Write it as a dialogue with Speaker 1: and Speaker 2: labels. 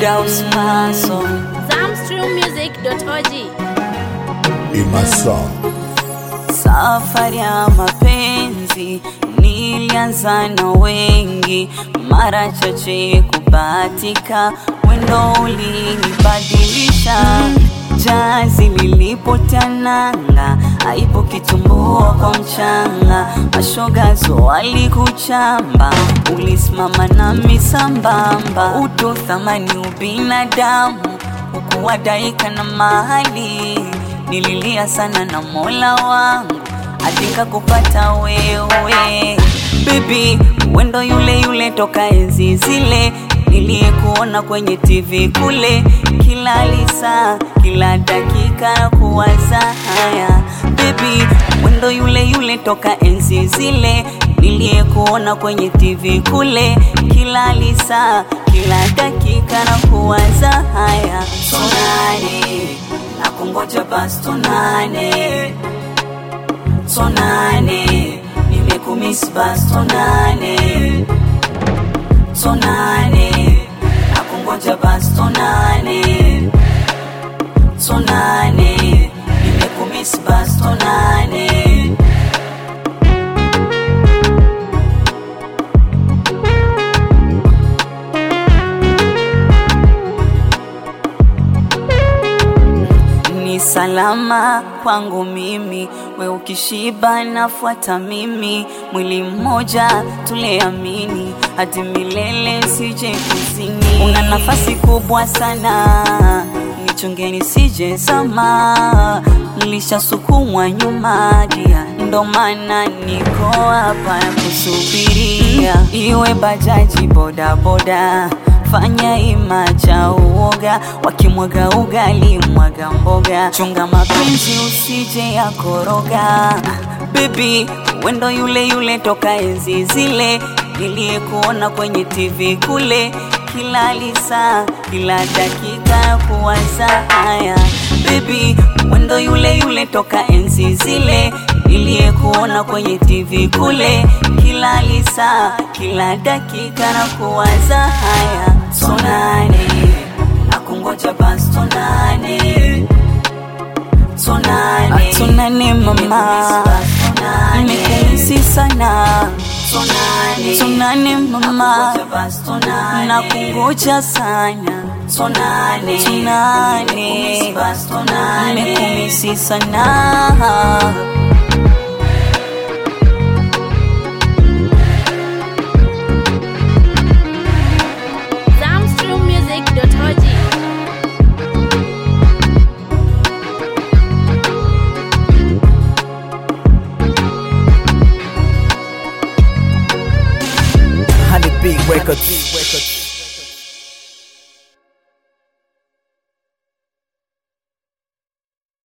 Speaker 1: Firdaus Mason
Speaker 2: Zamstrummusic.org.
Speaker 3: Imasa
Speaker 1: Safari ya mapenzi nilianza na wengi, mara chache kubahatika, wendo ulinibadilisha. Jazi lilipotananga, aibu kitumbua kwa mchanga, mashogazo walikuchamba, ulisimama nami sambamba, utu thamani ubinadamu, ukuwadaika na mahali nililia sana na mola wangu adika kupata wewe bibi wendo yule yule toka enzi zile niliyekuona kwenye tv kule kila lisa kila dakika kuwaza haya bibi wendo yule yule toka enzi zile niliyekuona kwenye tv kule kila lisa kila dakika na kuwaza haya sonane na kungoja basi tonane tonane nimekumis basi tonane tonane na kungoja basi tonane tonane nimekumis basi tonane ni salama kwangu mimi, we ukishiba nafuata mimi, mwili mmoja tuleamini hadi milele, sije kuzini. Una nafasi kubwa sana, nichunge nisije zama, nilishasukumwa nyuma dia, ndo maana niko hapa kusubiria, iwe bajaji bodaboda fanya ima cha uoga, wakimwaga ugali mwaga mboga, chunga mapenzi usije ya koroga. Baby, wendo yule yule toka enzi zile niliyekuona kwenye TV kule, kila lisa kila dakika kuwaza haya. Baby, wendo yule yule toka enzi zile niliyekuona kwenye TV kule, kila lisa kila dakika na kuwaza haya. Sonane na kungoja basi tonane tonane tonane mama nimekumisi sana tonane tonane mama na kungoja sana tonane tonane nimekumisi sana
Speaker 2: Zamstrummusic.org.
Speaker 3: Honey Big Records